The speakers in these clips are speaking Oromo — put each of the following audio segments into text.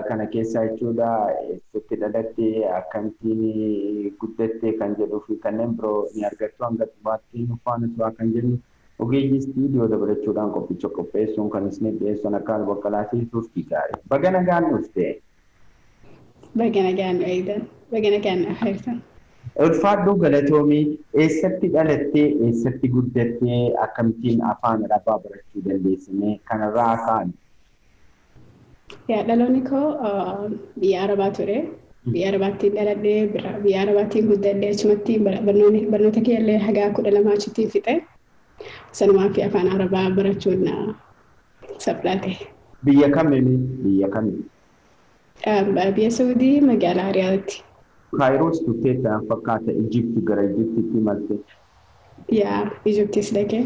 kana keessa jechuudha eessatti dhalattee akkamittiin guddattee kan jedhuu fi kanneen biroo ni argattu hanga dhumaatti nu faana turaa kan jennu ogeeyyii istiidiyoo dabalachuudhaan qophicha qopheessuun kan isin dhiyeessan akka bakkalaatii turtii gaarii. Baga nagaan dhuftee. Baga nagaan eegdan. Baga nagaan afeertan. Ulfaadhuu galatoomii eessatti dhalattee eessatti guddattee akkamittiin afaan arabaa barachuu dandeessine kanarraa kaa'an. Yaa dhaloonni koo biyya arabaa ture. Biyya arabaattiin dhaladhee biyya arabaattiin guddadhee achumatti barnoota kiyyallee hagaa kudha lamaa achitti fixe. Sanumaa fi afaan arabaa barachuun saphaate. Biyya kamiin biyya kamiin? Biyya Saudii magaalaa Riyaadatti. Kaayiroos turtee ta'an fakkaata Ijipti gara Ijiptitti imalte. Yaa Ijiptis dhaqee.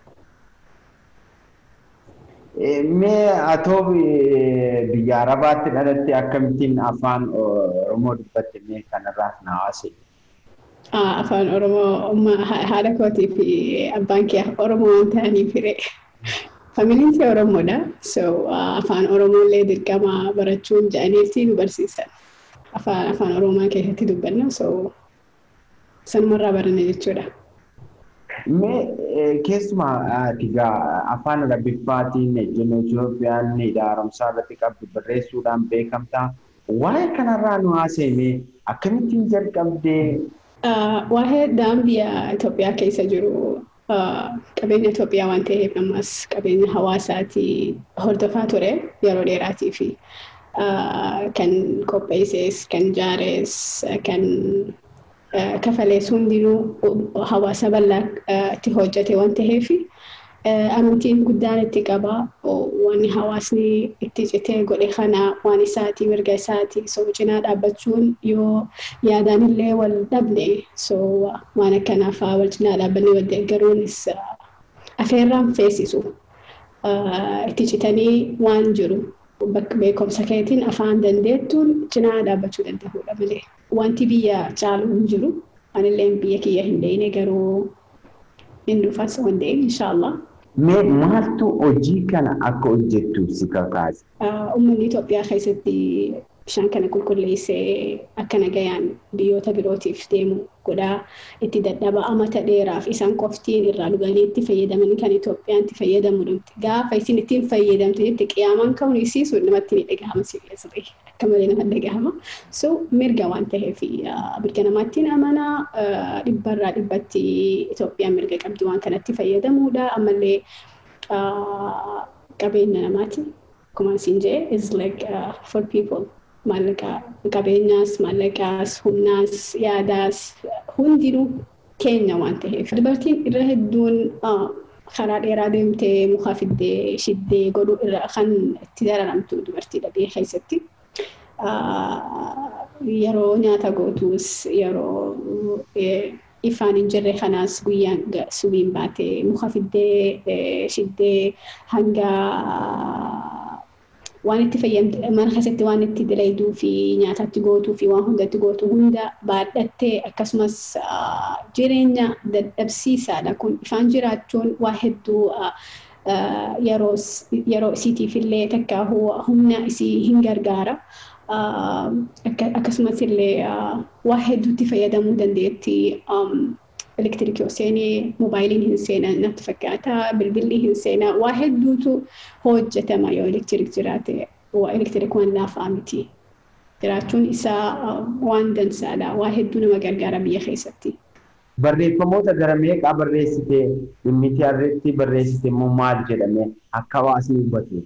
Mee atoo biyya Arabaatti dhalatte akkamittiin afaan Oromoo dubbatte mee kanarraas na haase. Afaan Oromoo haadha kootii fi abbaan kee Oromoo waan ta'aniif hiree. Familiin kee Oromoodha. So afaan Oromoo illee dirqama barachuun jedhaniitti nu barsiisan. Afaan afaan Oromoo keessatti dubbanna. So sanumarraa baranne jechuudha. Mee keessumaa egaa afaan arabiffaatiin jennu Itoophiyaan haaromsaa irratti qabdu barreessuudhaan beekamta. Waa'ee kanarraa nu haasa'e akkamittiin jalqabdee? Waa'ee daangaa Itoophiyaa keessa jiru qabeenya Itoophiyaa waan ta'eef ammas qabeenya hawaasaati hordofaa ture yeroo dheeraatii fi kan qopheesses kan ijaares kan kafalees hundinuu hawaasa bal'aatti hojjete waan ta'eef amantiin guddaan itti qaba wanni hawaasni itti citee godhe kana waan isaati mirga isaati so cinaa dhaabbachuun yoo yaadaan illee wal dhabne so waan akkanaaf wal cinaa dhaabbanne wal deeggaruunis afeerraan feesisu itti citanii waan jiru bakka beekumsa keetiin afaan dandeettuun cinaa dhaabbachuu danda'uudha malee. Wanti biyya caalu hin jiru. Anillee biyya kiyya hin deene garuu hin dhufas waan ta'e inshaallah. Mee maaltu hojii kana akka hojjettu si kakaase? Uummanni Itoophiyaa keessatti bishaan kana qulqulleessee akka nagayaan biyyoota birootiif deemu godhaa itti dadhaba amata dheeraaf isaan qoftiin irraa dhuganii itti fayyadaman kan Itoophiyaan itti fayyadamu dhumti. Gaafa isin ittiin fayyadamte jetti qiyaamaan ka'uun isiisu namatti ni dhagahama sirrii akka malee nama dhagahama. So mirga waan ta'eef mirga namaattiin amanaa dhibbarraa dhibbatti Itoophiyaan mirga qabdi waan kanatti fayyadamuudha. Ammallee qabeenya namaati. Akkuma isin jee is like uh, for people. maallaqa qabeenyaas maallaqaas humnaas yaadaas hundinuu keenya waan ta'eef. Dubartiin irra hedduun karaa dheeraa deemtee muka fiddee shiddee godhuu irra kan itti dararamtu dubartiidha biyya keessatti. Yeroo nyaata gootuus yeroo ifaan hin jirre kanaas guyyaan subiin baatee muka fiddee shiddee hanga waan itti fayyadamte mana keessatti waan itti dalayduu fi nyaatatti gootuu fi waan hundatti gootu hunda baadhattee akkasumas jireenya dadhabsiisaadha kun ifaan jiraachuun waa hedduu yeroo isiitiif illee takka humna isii hin gargaara. Akkasumas illee waa hedduutti fayyadamuu dandeetti. elektirikii seenee moobaayiliin hin seena natti fakkaata bilbilli hin seena waa hedduutu hojjetama yoo elektirik jiraate elektirik waan laafaa miti jiraachuun isaa waan dansaadha waa hedduu nama gargaara biyya keessatti. Barreeffamoota gara meeqaa barreessite dhimmitii irratti barreessite immoo maal jedhame akka hawaasni hubatu?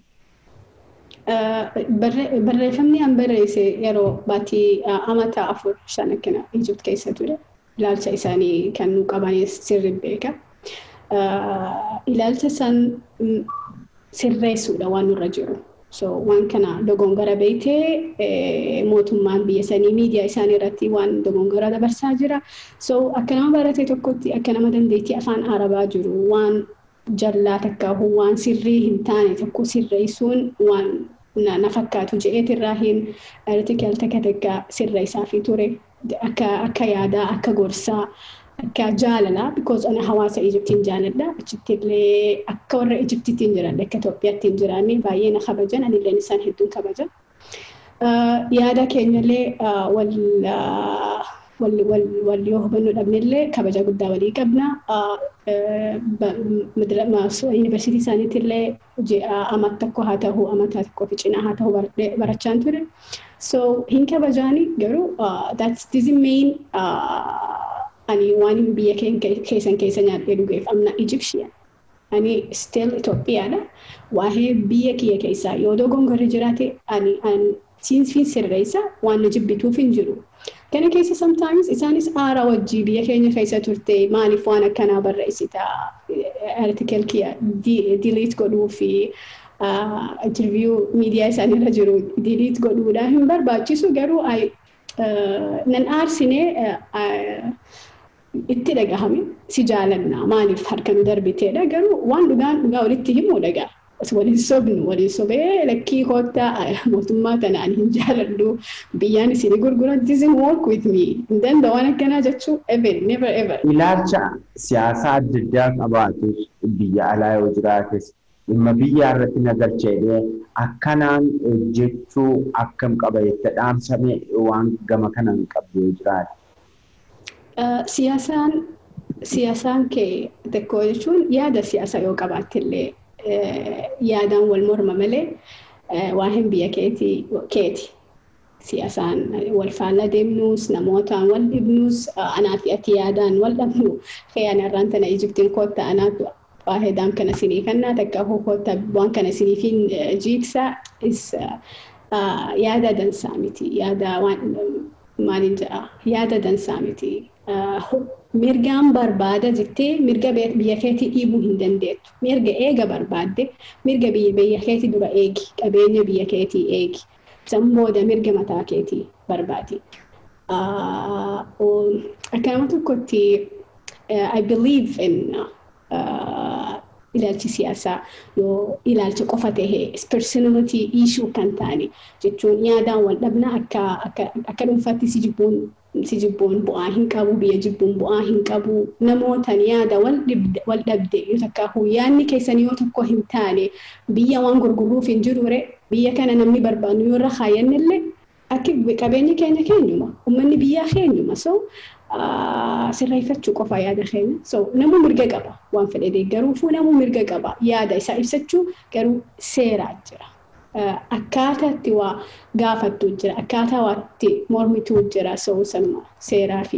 Barreeffamni an barreesse yeroo baatii amata afur shan akkana Ijipt keessa ture. ilaalcha isaanii kan nu qabanis sirri beeka. Ilaalcha isaan sirreessuudha waan nurra jiru. So waan kana dogongora beektee mootummaan biyya sanii miidiyaa isaanii irratti waan dogongora dabarsaa jira. So akka nama barate tokkotti akka nama dandeettii afaan arabaa jiru waan jallaa takka waan sirrii hin taane tokko sirreessuun waan na fakkaatu je'eetirraa hin artikal takka takka sirreessaa fi ture. akka yaadaa akka gorsaa akka jaalalaa because ana hawaasa Ijiptiin jaaladha achitti illee akka warra Ijiptiitiin jiran akka Itoophiyaatti hin jiraanne baay'ee na kabajan anilleen isaan hedduun kabajan. yaada keenyallee wal wal yoo hubannoo dhabnellee kabaja guddaa walii qabna. Yuunivarsiitii isaaniitillee amata tokko haa ta'u amata tokko fi cinaa haa ta'u barachaan ture. So hin kabajaani garuu that's this main ani waan biyya keessan keessa nyaadhee dhugeef amna Egyptian. Ani still Itoophiyaadha. Waa'ee biyya kiyya keessaa yoo dogongorri jiraate ani siinsiin sirreessa waan na jibbituuf hin jiru. Kana keessa sometimes isaanis aara wajjii biyya keenya keessa turte maaliif waan akkanaa barreessita artikel kiyya delete godhuu fi interview miidiyaa isaaniirra jiru delete godhuudha hin barbaachisu garuu nan aarsine itti dhagahame si jaalanna maaliif harka nu darbiteedha garuu waan dhugaan dhugaa walitti himu dhagaa. waliin sobnu waliin sobee lakkii koottaa mootummaa tanaan hin jaaladhu biyyaan isin gurguran doesn't work with me hin danda'u waan akkanaa jechuu ever never ever. Ilaalcha siyaasaa adda addaa qabaatu biyya alaa yoo jiraates dhimma biyyaa irratti nagalcheedhee akkanaan hojjechuu akkam qaba jette dhaamsame waan gama kanaan qabdu yoo jiraate. Siyaasaan siyaasaan kee tokko jechuun yaada siyaasaa yoo qabaattillee yaadaan wal morma malee waa'een biyya keeti. Siyaasaan wal faallaa deemnus namootaan wal dhibnus anaa fi ati yaadaan wal dhabnu xiyaan irraan tana Ijiptiin kootta anaatu waa'ee daam kana sinii kannaa takka kootta waan kana siniifin jiiksa yaada dansaa miti yaada waan maaliin jedha yaada dansaa miti. mirgaan barbaada jettee mirga biyya keetii dhiibuu hin dandeettu. Mirga eega barbaadde mirga biyya keetii dura eegi qabeenya biyya keetii eegi. San booda mirga mataa keetii barbaadi. Akkanuma tokkotti I believe in ilaalchi siyaasaa yoo ilaalcha qofa tahee personality issue kan taane jechuun yaadaan wal dhabna akka dhuunfaatti si jibbuun si jibbuun bu'aa hin qabu biyya jibbuun bu'aa hin qabu namootaan yaada wal dhabde yoo takka yaadni keessan yoo tokko hin taane biyya waan gurguruuf hin jirure biyya kana namni barbaadu yoo irra kaayannillee akka qabeenyi keenya keenyuma uummanni biyyaa keenyuma so sirreeffachuu qofa yaada keenya so namuu mirga qaba waan fedhe deeggaruufuu namuu mirga qaba yaada isaa ibsachuu garuu seeraa jira. akkaataa itti waa gaafattu jira akkaataa waa itti mormituu jira sa'uu sanuma seeraa fi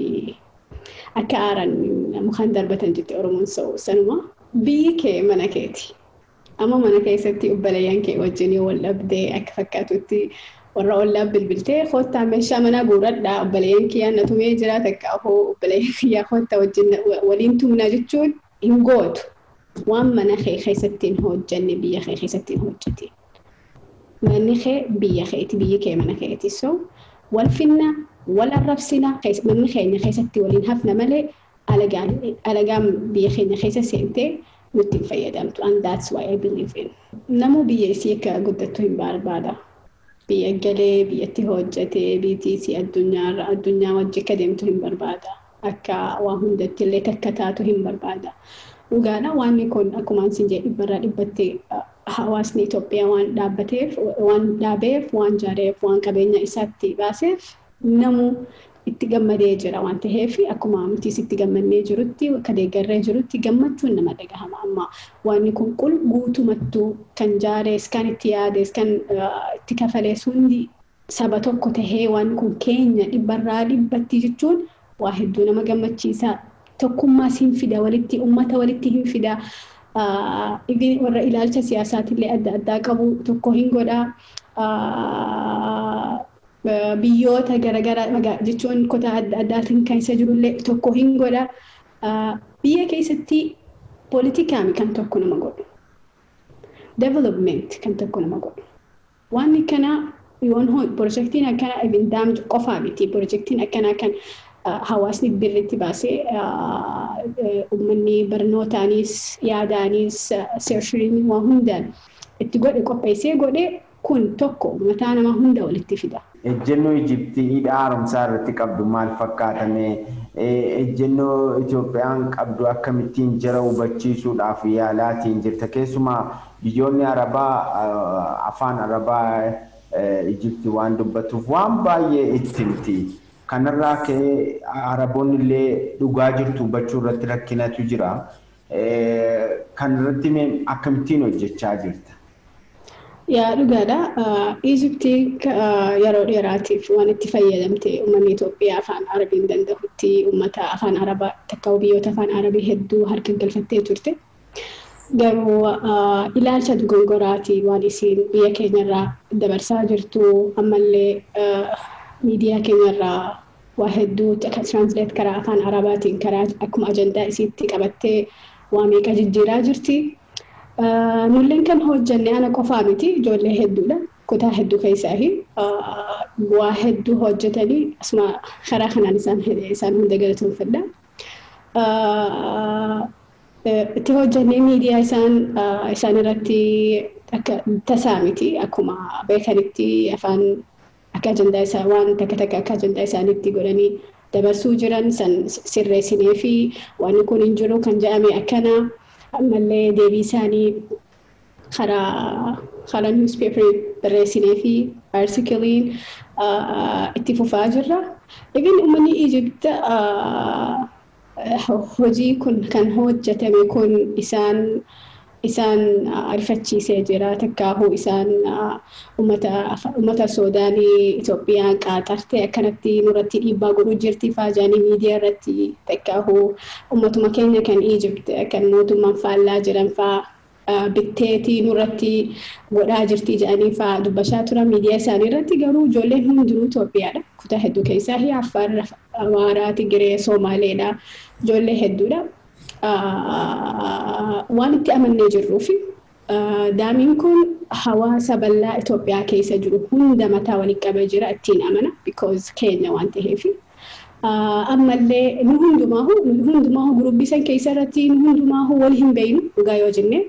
akka aaran mukaan darbatan jette oromoon sa'uu sanuma biyyi kee mana keeti amma mana keessatti obboleeyyan kee wajjin yoo wal dhabdee akka fakkaatutti warra ollaa bilbiltee koottaa meeshaa manaa guuradhaa obboleeyyan kiyyaa na tumee jira takka hoo obboleeyyan kiyyaa koottaa wajjin waliin tumna jechuun hin gootu waan mana kee keessatti hin hojjenne biyya kee keessatti hin hojjete. manni kee biyya keeti biyyi kee mana keeti so wal finna wal arrabsina manni keenya keessatti waliin hafna malee alagaan biyya keenya keessa seentee nutti hin fayyadamtu and that's why I believe in namuu biyya isii akka guddattu hin barbaada biyya galee biyyatti hojjetee biyyattii addunyaarra addunyaa wajji akka deemtu hin barbaada akka waa hundatti illee takka taatu hin barbaada dhugaadha waan kun akkuma isin jedhe dhibbarraa dhibbattee hawaasni Itoophiyaa waan dhaabbateef waan dhaabeef waan jaareef waan qabeenya isaatti baaseef namu itti gammadee jira waan ta'eef akkuma amantiis itti gammannee jirutti akka deeggarree jirutti gammachuun nama dhagahama amma waan kun qul guutumattuu kan jaarees kan itti yaadees kan itti kafalees hundi saba tokko tahee waan kun keenya dhibbarraa dhibbatti jechuun waa hedduu nama gammachiisa tokkummaas hin fida walitti ummata walitti hin fida. warra ilaalcha siyaasaatillee adda addaa qabu tokko hin godha. Biyyoota garaagaraa jechuun kutaa adda addaatiin kan isa jirullee tokko hin godha. Biyya keessatti poolitikaami kan tokko nama godhu. Development kan tokko nama godhu. Waan akkanaa yoon pirojektiin akkanaa ibin daamtu qofaa miti. Pirojektiin akkanaa kan hawaasni birritti baasee uummanni barnootaanis yaadaanis seershiriin waa hundaan itti godhe qopheessee godhe kun tokko mataa nama hunda walitti fida. Ejjennoo Ijiptii haaromsaa irratti qabdu maal fakkaatame? Ejjennoo Itoophiyaan qabdu akkamittiin jara hubachiisuudhaaf yaalaatiin jirta? Keessumaa biyyoonni Arabaa afaan Arabaa Ijipti waan dubbatuuf waan baay'ee itti himti. Kanarraa ka'ee Araboonni illee dhugaa jirtu hubachuu irratti rakkinatu jira. Kan irratti akkamittiin hojjechaa jirta? Yaa dhugaadha. Ijiptii yeroo dheeraatiif waan itti fayyadamte uummanni Itoophiyaa afaan arabiin danda'utti uummata afaan arabaa takka biyyoota afaan arabii hedduu harka galfattee turte. Garuu ilaalcha dogongoraatii waan isiin biyya keenyarraa dabarsaa jirtu ammallee miidiyaa keenyarraa waa hedduu translate karaa afaan arabaatiin karaa akkuma ajandaa isiitti qabattee waa meeqa jijjiiraa jirti. Nulleen kan hojjenne ana qofaa miti ijoollee hedduudha. Kutaa hedduu keessaahi waa hedduu hojjetanii asuma karaa kanaan isaan isaan hunda galatoomfadha. Itti hojjennee miidiyaa isaan isaan irratti akka tasaa miti akkuma beekanitti afaan akka ajandaa isaa waan takka takka akka ajandaa isaaniitti godhanii dabarsuu jiran san sirreessinee fi waan kun hin jiru kan jedhame akkana ammallee deebii isaanii karaa karaa niwuspeeparii barreessinee fi artikiliin itti fufaa jirra. Egaan uummanni Ijipta hojii kun kan hojjetame kun isaan isaan arifachiisee jira takkaahuu isaan uummata Suudaanii Itoophiyaan qaaxarte akkanatti nurratti dhiibbaa godhuu jirti faajaanii miidiyaa irratti takkaahuu uummatuma keenya kan Ijipt kan mootummaan faallaa jiran faa bitteetii nurratti godhaa jirti jedhanii faa dubbachaa turan miidiyaa isaanii irratti garuu ijoolleen hundinuu Itoophiyaadha. Kutaa hedduu keessaa Affaar, Amaaraa, Tigiree, Somaaleedha. Ijoollee hedduudha. waan itti amannee jirruu fi daamiin kun hawaasa bal'aa Itoophiyaa keessa jiru hunda mataa waliin qabee jira ittiin amana because keenya waan ta'eef. Ammallee nu hundumaahu nu hundumaahu gurubbisan keessa irratti nu hundumaahu wal hin beeynu dhugaa yoo jenne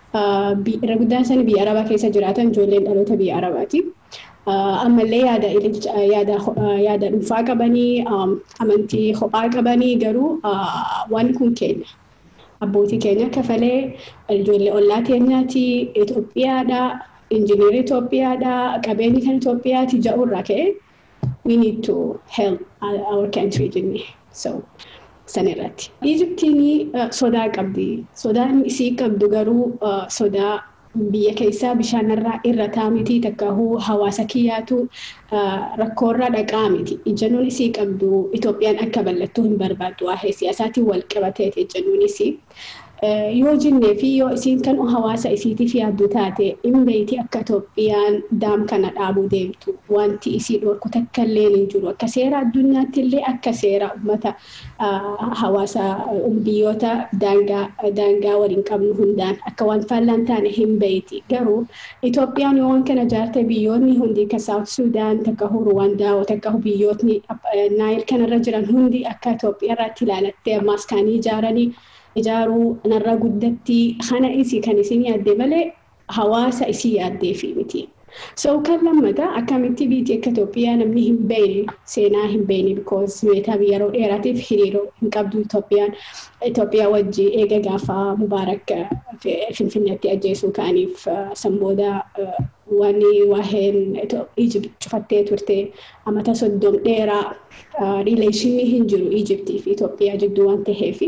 irra guddaan isaanii biyya arabaa keessa jiraatan ijoolleen dhaloota biyya arabaati. ammallee yaada yaada yaada dhuunfaa qabanii amantii kophaa qabanii garuu waan kun keenya. Abbootii keenya kafalee ijoollee ollaa keenyaati Itoophiyaadha injiniirri Itoophiyaadha qabeenyi kan Itoophiyaati ja'urraa ka'e we need to help our country jennee so sanirratti. Ijiptiin sodaa qabdi. Sodaan isii qabdu garuu sodaa biyya keessaa bishaanirraa irra taa'amiti takkaahuu hawaasa kiyyaatu rakkoorra dhaqaa miti. Ejjennoon isii qabdu Itoophiyaan akka bal'attuu hin barbaaddu waa'ee siyaasaatiin wal qabateeti ejjennoon isii. Yoo jennee fi yoo isiin kan hawaasa isiitiif yaaddu taate hin beeyti akka Itoophiyaan daam kana dhaabuu deemtu wanti isii dhorku takka illee hin jiru akka seera addunyaatti illee akka seera uummata hawaasa biyyoota daangaa waliin qabnu hundaan akka waan faallaan taane hin beeyti garuu Itoophiyaan yoo waan kana jaarte biyyoonni hundi akka Saawut Sudaan takka Ruwaandaa takka biyyootni Naayil kanarra jiran hundi akka Itoophiyaa irratti ilaalattee ammaas kaanii ijaaranii ijaaruu narra guddatti kana isii kan isin yaadde malee hawaasa isii yaaddee fi miti. So kan lammataa akkamitti biyyi akka Itoophiyaa namni hin beekne seenaa hin beekne because meetaa yeroo dheeraatiif hiriiroo hin qabdu Itoophiyaan Itoophiyaa wajji eega gaafa Mubaarak Finfinneetti ajjeesuu ka'aniif san booda waan waa'een Ijipt cufattee turte amata soddom dheeraa riileeshinii hin jiru Ijiptii fi Itoophiyaa jidduu waan ta'eef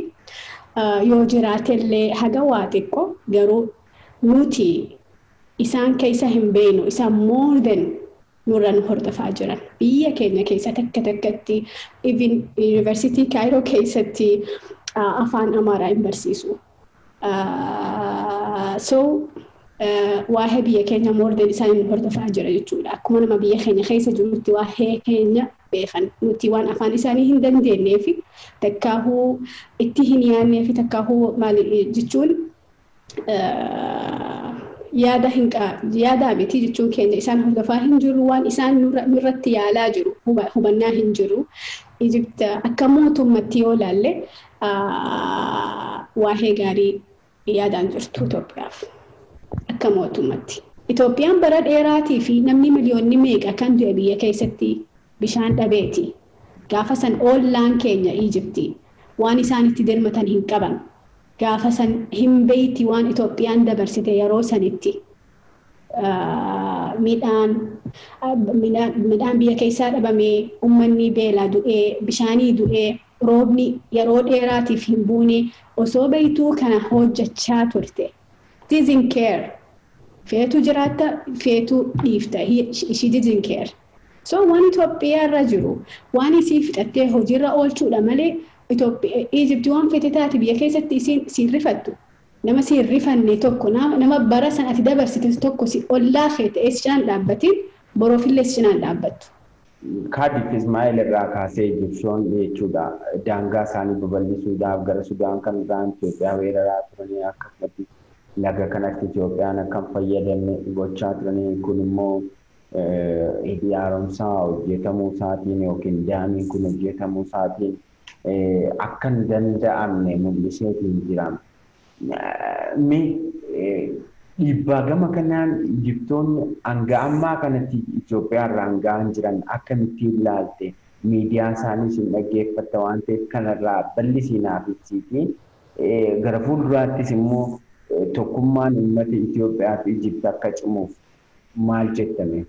yoo jiraatellee haga waa xiqqoo garuu nuti isaan keessa hin beeknu isaan more than nurra nu hordofaa jiran biyya keenya keessa takka takkatti even yuunivarsiitii kaayiroo keessatti afaan amaaraa hin barsiisu. So waa'ee biyya keenya more than isaan nu hordofaa jira jechuudha. Akkuma nama biyya keenya keessa jirutti waa'ee keenya beekan nuti waan afaan isaanii hin dandeenyee fi takkaahuu itti hin yaadnee fi takkaahuu maali jechuun yaada hin yaadaa miti jechuun keenya isaan hordofaa hin jiru waan isaan nurratti yaalaa jiru hubannaa hin jiru. Ijipta akka mootummatti yoo laalle waa'ee gaarii yaadaan jirtu Itoophiyaaf akka mootummatti. Itoophiyaan bara dheeraatii fi namni miliyoonni meeqa kan du'e biyya keessatti bishaan dhabeeti. Gaafa san ollaan keenya Ijiptii waan isaan itti dirmatan hin qaban. Gaafa san hin beeyti waan Itoophiyaan dabarsite yeroo sanitti midhaan midhaan biyya keessaa dhabamee uummanni beelaa du'ee bishaanii du'ee roobni yeroo dheeraatiif hin buune osoo beektuu kana hojjechaa turte. Didn't care. Feetu jiraatta feetu dhiifta. She didn't care. So waan Itoophiyaa irra jiru waan isii fixattee hojiirra oolchuudha malee Ijipti waan fete taate biyya keessatti isiin siin rifattu. Nama siin rifanne tokko nama bara san ati dabarsite tokko si ollaa kee ta'ee si cinaan dhaabbatiin boroofillee si cinaan dhaabbattu. Kaadif Ismaa'eel irraa kaasee Ijipshoon jechuudha daangaa isaanii babal'isuudhaaf gara Sudaan kan isaan Itoophiyaa weeraraa turanii akkasumas laga kanatti Itoophiyaan akka hin fayyadamne gochaa turanii kun immoo hidhi haaromsaa hojjetamuu isaatiin yookiin daamiin kun hojjetamuu isaatiin akka hin danda'amne mul'iseetiin jira. Dhiibbaa gama kanaan Ijiptoonni hanga ammaa kanatti Itoophiyaa irraan gahan jiran akkamittiin ilaalte miidiyaa isaaniis hin dhaggeeffatta waan ta'eef kanarraa bal'isiinaaf ibsiitii gara fuulduraattis immoo tokkummaan uummata Itoophiyaa fi Ijipti akka cimuuf maal jettame?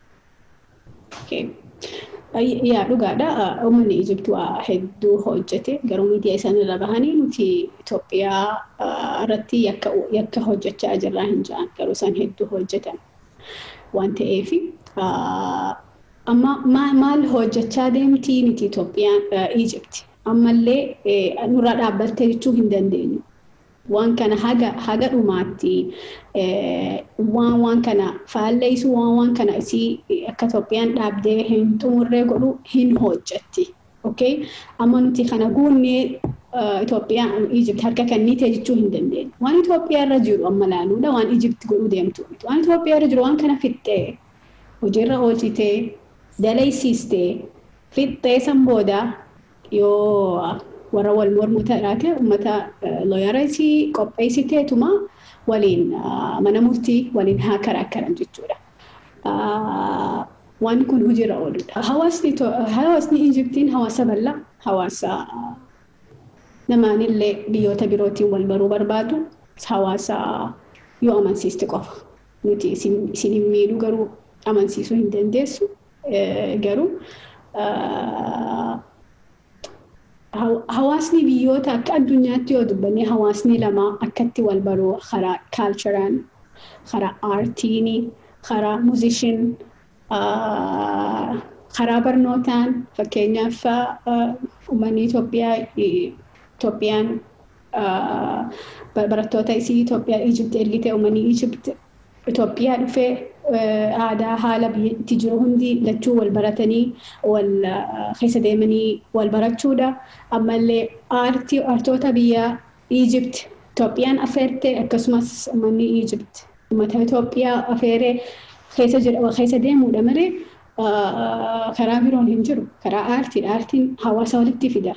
Yaa dhugaadha. Uummanni Ijipti waa hedduu hojjete. Garuu miidiyaa isaan irra bahanii nuti Itoophiyaa irratti yakka hojjechaa jirraa hin jiran. Garuu isaan hedduu hojjetan waan ta'eef amma maal hojjechaa deemtii miti Itoophiyaan Ijipti. Ammallee nurraa dhaabbattee jechuu hin dandeenyu. waan kana haga haga dhumaatti waan waan kana faalleessu waan waan kana isii akka Itoophiyaan dhaabdee hin xumurree godhu hin hojjetti. Okay? Amma nuti kana guunnee Itoophiyaan Ijipti harka kennitee jechuu hin dandeenyu. Waan Itoophiyaa irra jiru amma laaluudha waan Ijipti godhuu deemtu. Waan Itoophiyaa irra jiru waan kana fixxee hojiirra oolchitee dalaysiistee fixxee san booda yoo warra wal mormuu taate uummata looyareetii qopheessiteetuma waliin mana murtii waliin haa karaakkaran jechuudha. Waan kun hojiirra ooludha. Hawaasni Ijiptiin hawaasa bal'aa hawaasa namaanillee biyyoota birootiin wal baruu barbaadu hawaasa yoo amansiiste qofa. Nuti isin hin miidhu garuu amansiisuu hin dandeessu garuu hawaasni biyyoota akka addunyaatti yoo dubbanne hawaasni lama akkatti wal baruu karaa kaalcharaan karaa aartiin karaa muuzishin karaa barnootaan fakkeenyaaf uummanni Itoophiyaa Itoophiyaan barattoota isii Itoophiyaa Ijipti ergite uummanni Ijipti Itoophiyaa dhufee aadaa haala biyyatti jiru hundi lachuu wal baratanii wal keessa deemanii wal barachuudha. Ammallee aartii aartoota biyya Ijipt Itoophiyaan affeerte akkasumas uummanni Ijipt uummata Itoophiyaa affeeree keessa jira keessa deemuudha malee karaa biroon hin jiru. Karaa aartiidha. Aartiin hawaasa walitti fida.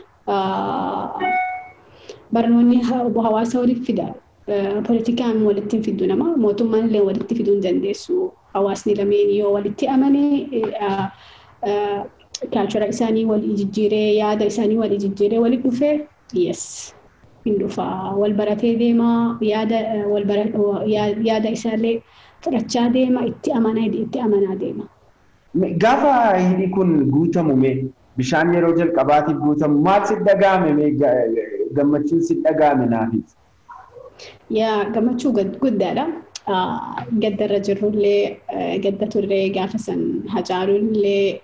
Barnoonni hawaasa walitti fida. Poolitikaan walitti hin fiddu nama mootummaan illee walitti fiduu hin dandeessu. Hawaasni lameen yoo walitti amanee kaalchara isaanii wal jijjiiree yaada isaanii wal jijjiiree walitti dhufee yes hin dhufa wal baratee deema yaada wal yaada isaallee fudhachaa deema itti amanaa itti amanaa deema. Gaafa hidhi kun guutamu mee bishaan yeroo jalqabaatiif guutamu maal si dhagahame gammachuun si dhagahame naafis? Yaa gammachuu guddaadha. Gaddarra jirrullee gadda turree gaafa san hacaaluunillee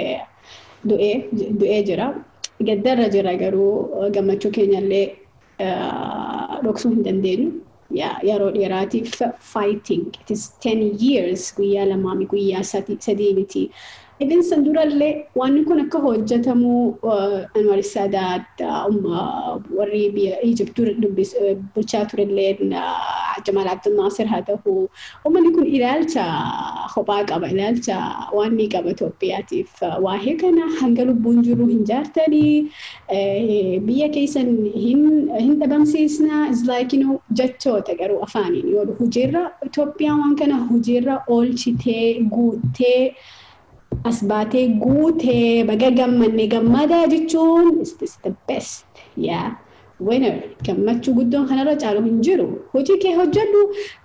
du'ee jira. Gaddarra jira garuu gammachuu keenyallee dhoksuu hin dandeenyu. Yeroo dheeraatiif fighting. It is 10 years guyyaa lamaa guyyaa sadii miti. Idin san durallee waan kun akka hojjetamu Anwar Saadaat warri biyya Ijipt bulchaa turellee Jamal Abdul Nasir haa ta'u uummanni kun ilaalcha kophaa qaba ilaalcha waan ni qaba Itoophiyaatiif waa'ee kana hanga lubbuun jiru hin jaartanii biyya keessan hin dhabamsiisna is like you know jechoota garuu afaaniin yoo hojiirra Itoophiyaan waan kana hojiirra oolchitee guuttee. as baatee guutee baga gammanne gammadaa jechuun is the best yaa winner gammachuu guddoon kanarra caalu hin jiru hojii kee hojjedhu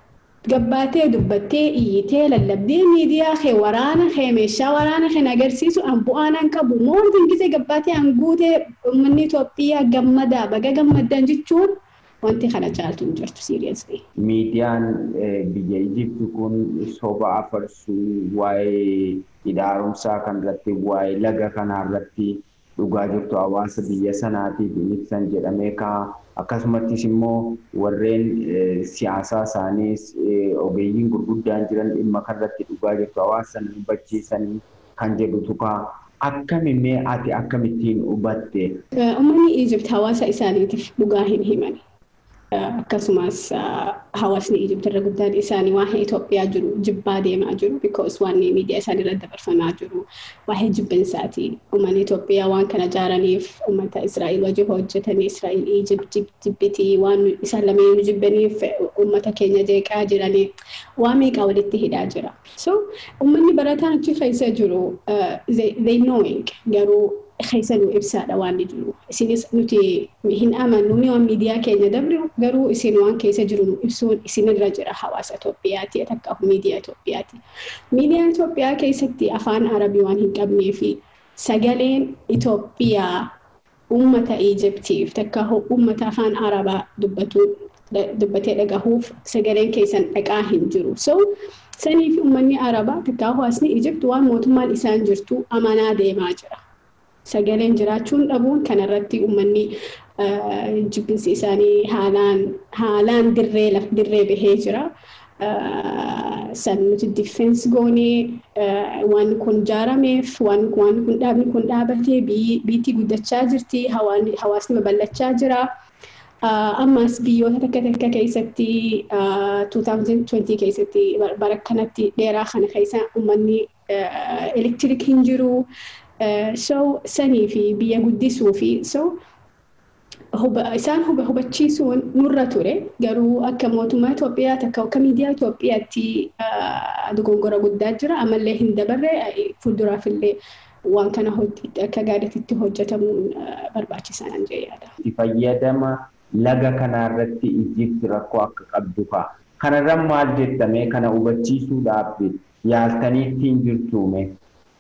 gabbaatee dubbattee iyyitee lallabdee miidiyaa kee waraana kee meeshaa waraana kee agarsiisu an bu'aan an qabu moortiin gisee gabbaatee an guutee uummanni Itoophiyaa gammadaa baga gammaddan jechuun wanti kana caaltu hin jirtu siiriyeesli. Miidiyaan biyya Ijipti kun soba afarsuu waa'ee hidhaarumsaa kanarratti waa'ee laga kanarratti dhugaa jirtu hawaasa biyya sanaatiif ibsan jedhamee ka'a. Akkasumattis immoo warreen siyaasaa isaaniis ogeeyyiin gurguddaan jiran dhimma kanarratti dhugaa jirtu hawaasa sana hubachiisanii kan jedhutu ka'a. Akkamimmee ati akkamittiin hubatte? Uummanni Ijipt hawaasa isaaniitiif dhugaa hin himani. akkasumas hawaasni Ijipti irra guddaan isaanii waa'ee Itoophiyaa jiru jibbaa deemaa jiru because waan miidiyaa isaanii irratti dabarfamaa jiru waa'ee jibbinsaati. Uummanni Itoophiyaa waan kana ijaaraniif uummata Israa'el wajjin hojjetanii Israa'el Ijipt jibbitii waan isaan lameen jibbaniif uummata keenya jeeqaa jiranii waan meeqaa walitti hidhaa jira. So uummanni barataan achi keessa jiru they knowing garuu keessa nu ibsaadha waan jiru. Isinis nuti hin amannu ni waan miidiyaa keenya dabru garuu isin waan keessa jiru nu ibsuun isinirra jira hawaasa Itoophiyaati takka miidiyaa Itoophiyaati. Miidiyaa Itoophiyaa keessatti afaan Arabii waan hin qabnee fi sagaleen Itoophiyaa uummata Ijiptiif takka uummata afaan Arabaa dubbatu dubbatee dhagahuuf sagaleen keessan dhaqaa hin jiru. So sanii fi uummanni Arabaa takka hawaasni Ijipt waan mootummaan isaan jirtu amanaa deemaa jira. sagaleen jiraachuun dhabuun kanarratti uummanni jibbinsi isaanii haalaan haalaan dirree laf dirree bahee jira. San nuti difeensi goonee waan kun ijaarameef waan kun dhaabni kun dhaabatee biitti guddachaa jirti hawaasni babal'achaa jira. Ammas biyyoota takka takka keessatti 2020 keessatti bara kanatti dheeraa kana keessa uummanni elektiriik hin jiru. so sanii fi biyya guddisuu fi so isaan hubachiisuun nurra ture garuu akka mootummaa Itoophiyaa takka akka miidiyaa Itoophiyaatti dogongora guddaa jira ammallee hin dabarre fuulduraaf illee waan kana akka gaariitti hojjetamuun barbaachisaa nan jee yaada. Fayyadama laga kanarratti Ijipti rakkoo akka qabdu fa'a. Kanarra maal jettamee kana hubachiisuudhaaf yaaltaniittiin jirtuume.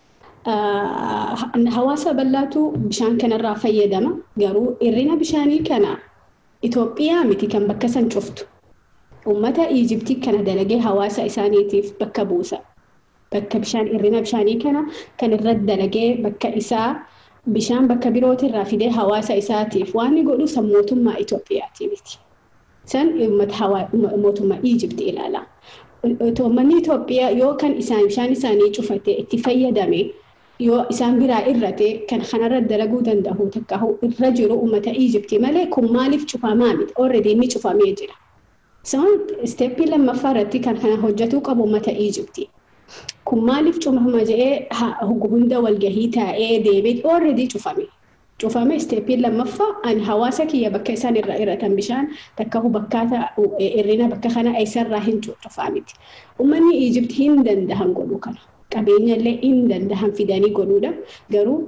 hawaasa bal'aatu bishaan kanarraa fayyadama garuu hirrina bishaanii kana Itoophiyaa miti kan bakka san cuftu. Uummata Iijiptii kana dalagee hawaasa isaaniitiif bakka buusa. Bakka bishaan hirrina bishaanii kana kan irratti dalagee bakka isaa bishaan bakka birootirraa fidee hawaasa isaatiif waan inni godhu san mootummaa Itoophiyaati miti. San mootummaa Iijiptii ilaala. Uummanni Itoophiyaa yoo kan isaan bishaan isaanii cufate itti fayyadame yoo isaan biraa irrate kan kanarra dalaguu danda'u takka irra jiru uummata Iijiptii malee kun maaliif cufamaa miti already inni cufamee jira. Isaan isteeppii lammaffaa irratti kan kana hojjetuu qabu uummata Iijiptii. Kun maaliif cufama jedhee hunda walgahii taa'ee deebiin already cufame. Cufame isteeppiin lammaffaa ani hawaasa kiyya bakka isaan irraa irratan bishaan takka bakkaata hirrina bakka kana eessarraa hin cufaa miti. Uummanni Iijiptii hin dandahan godhuu kana. qabeenya illee hin dandahan fidanii godhuudha. Garuu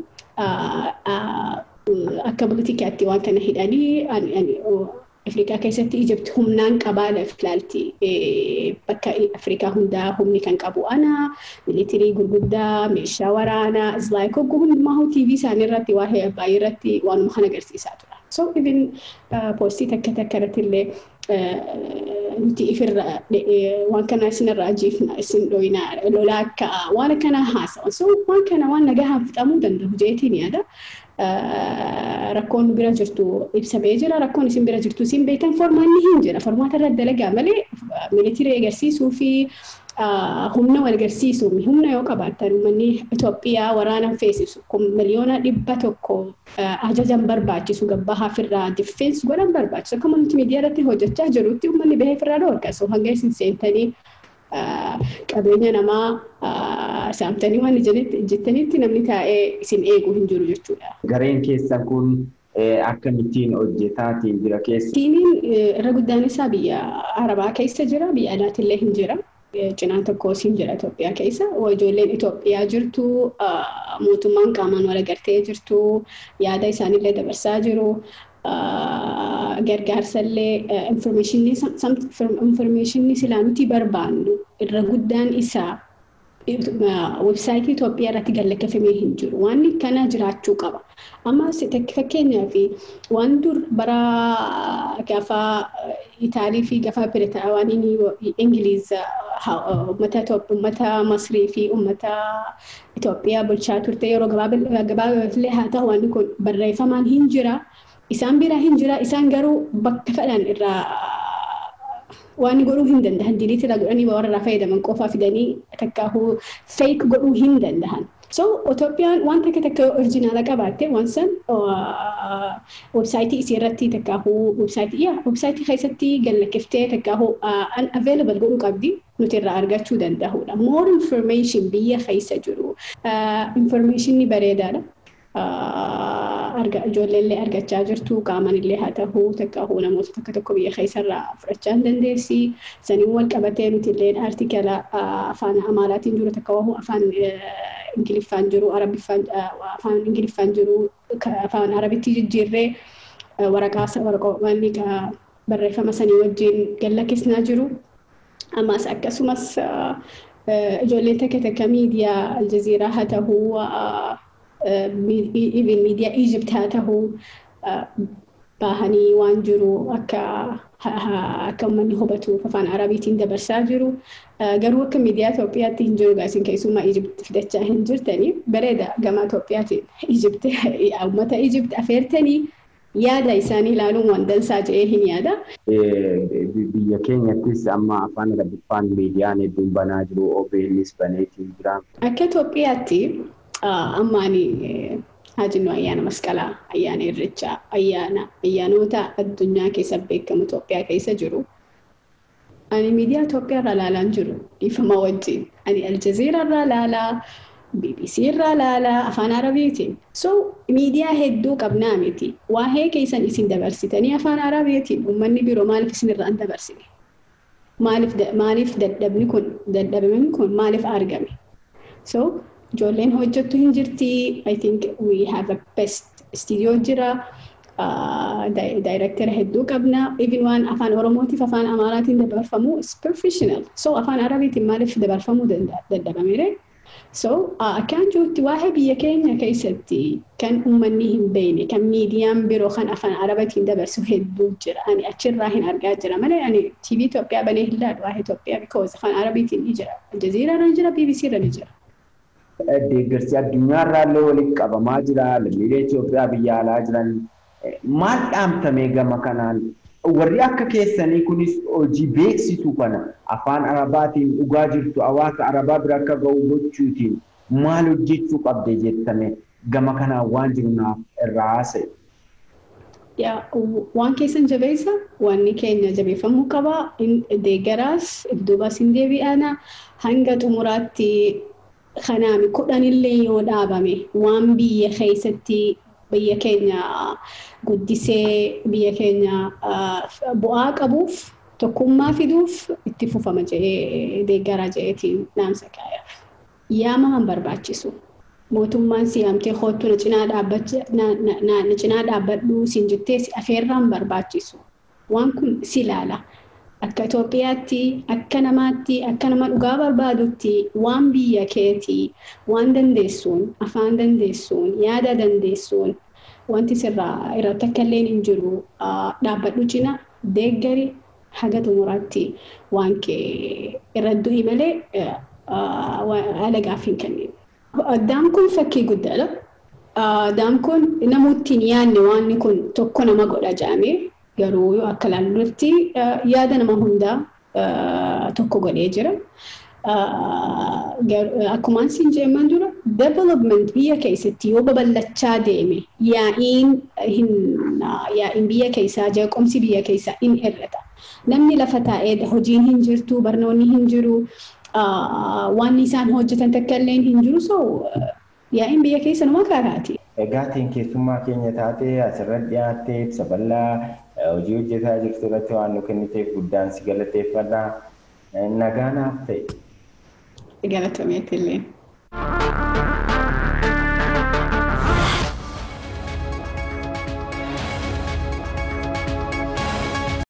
akka politikaatti waan kana hidhanii Afrikaa keessatti Ijipti humnaan qabaa ilaalti. Bakka Afrikaa hundaa humni kan qabu ana, militirii gurguddaa, meeshaa waraanaa, islaayik hogguu hundumaa TV isaanii irratti waa'ee abbaayii irratti waanuma kana agarsiisaa tura. So even poostii takka takka irratti illee nuti ifirra waan kana isinirra ajiifna isin dhoyina lolaa akka waan akkana haasawan. So waan kana waan nagahaan fixamuu danda'u jeetiin yaada. Rakkoon bira jirtu ibsamee jira. Rakkoon isin bira jirtu isin beektan formaanni hin jira. Formaata irra dalagaa malee militirii agarsiisuu fi humna wal agarsiisuu humna yoo qabaatan uummanni Itoophiyaa waraana feesisu kun miliyoona dhibba tokko ajajan barbaachisu gabbaa hafirraa diffeensi godhan barbaachisu. Akka mul'atu miidiyaa irratti hojjechaa jirutti uummanni bahee ofirraa dhoorgasu hanga isin seentanii qabeenya namaa saamtanii waan jettanitti namni taa'ee isin eegu hin jiru jechuudha. Gareen keessan kun akkamittiin hojjetaatiin jira keessa? Tiimiin irra guddaan isaa biyya Arabaa keessa jira, biyya alaatillee hin jira. Cinaan tokko siin jira Itoophiyaa keessa. Ijoolleen Itoophiyaa jirtu, mootummaan qaamaan wal agartee jirtu, yaada isaanillee dabarsaa jiru. gargaarsallee infoormeeshinii silaa nuti barbaannu irra guddaan isaa websaayitii Itoophiyaa irratti galakkifamee hin jiru. Waan kana jiraachuu qaba. Amma fakkeenyaaf waan dur bara gaafa Itaalii fi gaafa Biritaawaan Ingiliiz uummata Masrii fi uummata Itoophiyaa bulchaa turte yeroo gabaabaallee haa ta'u waan kun barreeffamaan hin jira. Isaan bira hin jira. Isaan garuu bakka fedhan irraa waan godhuu hin dandahan diliit irraa godhanii warra irraa fayyadaman qofaa fidanii takkaahuu feek godhuu hin dandahan. So Itoophiyaan waan takka takka orjinaala qabaatte waan san websaayitii isii irratti takkaahuu websaayitii yaa websaayitii keessatti gallakkiftee takkaahuu unavailable godhuu qabdi nuti irraa argachuu danda'udha. More information biyya keessa jiru. Informationni bareedaadha. ijoolleellee argachaa jirtu qaamanillee haa ta'uu takkaahuu namoota tokko tokko biyya keessarraa fudhachaa hin dandeessi. Saniin wal qabatee nuti illee artikala afaan amaaraatiin jiru takkaahuu afaan ingiliffaan jiru arabiffaan afaan ingiliffaan jiru afaan arabitti jijjiirree waraqaa waraqoonni barreeffama sanii wajjin gallakkisnaa jiru. Ammas akkasumas ijoolleen takka takka miidiyaa aljaziiraa haa ta'uu even miidiyaa Egypt haa ta'uu bahanii waan jiru akka akka uummanni hubatuuf afaan arabiitiin dabarsaa jiru. Garuu akka miidiyaa Itoophiyaatti hin jiru gaasin keessumaa Egypt fidachaa hin jirtanii bareeda gama Itoophiyaatiin Egypt uummata Egypt afeertanii yaada isaanii ilaaluun waan dansaa jedhee hin yaada. Biyya keenyattis amma afaan arabiffaan miidiyaan hedduun banaa jiru OBNs baneetiin jira. Akka Itoophiyaatti ammaani haajinnu ayyaana masqalaa, ayyaana irreechaa, ayyaana ayyaanota addunyaa keessa beekamu Itoophiyaa keessa jiru. Ani miidiyaa Itoophiyaa irraa ilaalaan jiru dhiifama wajjin. Ani Aljazeera irraa ilaalaa, BBC irraa ilaalaa, afaan Arabiitiin. So miidiyaa hedduu qabnaa miti. Waa'ee keessan isin dabarsitanii afaan Arabiitiin uummanni biroo maaliif isin irraa hin dabarsine? Maaliif dadhabni kun dadhabni kun maaliif argame? So ijoolleen hojjettu hin jirti. I think we have a best studio jira. Daayirektara hedduu qabna. Even waan afaan Oromootiif afaan Amaaraatiin dabarfamu is professional. So afaan Arabiitiin maaliif dabarfamuu dadhabamire? So akkaan jirutti waa'ee biyya keenya keessatti kan uummanni hin beekne kan miidiyaan biroo kan afaan Arabiitiin dabarsu hedduu jira. Ani achirraa hin argaa jira malee ani TV Itoophiyaa banee hin laadhu waa'ee Itoophiyaa because afaan Arabiitiin ni jira. Aljazeera irra ni jira, BBC irra ni jira. deeggarsi addunyaarraallee walitti qabamaa jira. Lammiilee Itoophiyaa biyya alaa jiran maal dhaamtamee gama kanaan warri akka keessanii kunis hojii beeksisu kana afaan arabaatiin dhugaa jirtu hawaasa arabaa bira akka ga'u gochuutiin maal hojjechuu qabde jettame gama kanaan waan jiru naaf irraa haasa'e. Waan keessan jabeessa wanni keenya jabeeffamuu qaba. Deeggaraas duubas hin deebi'ana hanga xumuraatti kanaami kudhanillee yoo dhaabame waan biyya keessatti biyya keenya guddisee biyya keenya bu'aa qabuuf tokkummaa fiduuf itti fufama jedhee deeggaraa jedheetiin dhaamsa kaayaaf. Yaama hin barbaachisu. Mootummaan siyaamtee hoottu na cinaa dhaabbadhu siin jettee si afeerraan barbaachisu. Waan kun si ilaala. akka Itoophiyaatti akka namaatti akka nama dhugaa barbaadutti waan biyya keetii waan dandeessuun afaan dandeessuun yaada dandeessuun wanti sirraa irratti akka illee hin jiru dhaabbadhu cina deeggari haga xumuraatti waan kee irra du'i malee haala gaaffii hin kennin. Addaan kun fakkii guddaadha. Addaan kun namooti hin yaadne waan kun tokko nama godha jedhamee garuu yoo akka ilaallutti yaada nama hundaa tokko godhee jira. Akkuma siin jedhaman dura development biyya keessatti yoo babal'achaa deeme yaa'iin yaa'iin biyya keessaa jeequmsi biyya keessaa in hir'ata. Namni lafa taa'ee hojiin hin jirtu barnoonni hin jiru waan isaan hojjetan takka illee hin jiru so yaa'iin biyya keessa numa kaaraati. Egaatiin keessummaa keenya taatee asirratti dhiyaattee ibsa bal'aa hojii hojjetaa jirtu irratti waan nu kenniteef guddaan si galateeffadha. Nagaa naaf ta'e. Galatomeetti illee.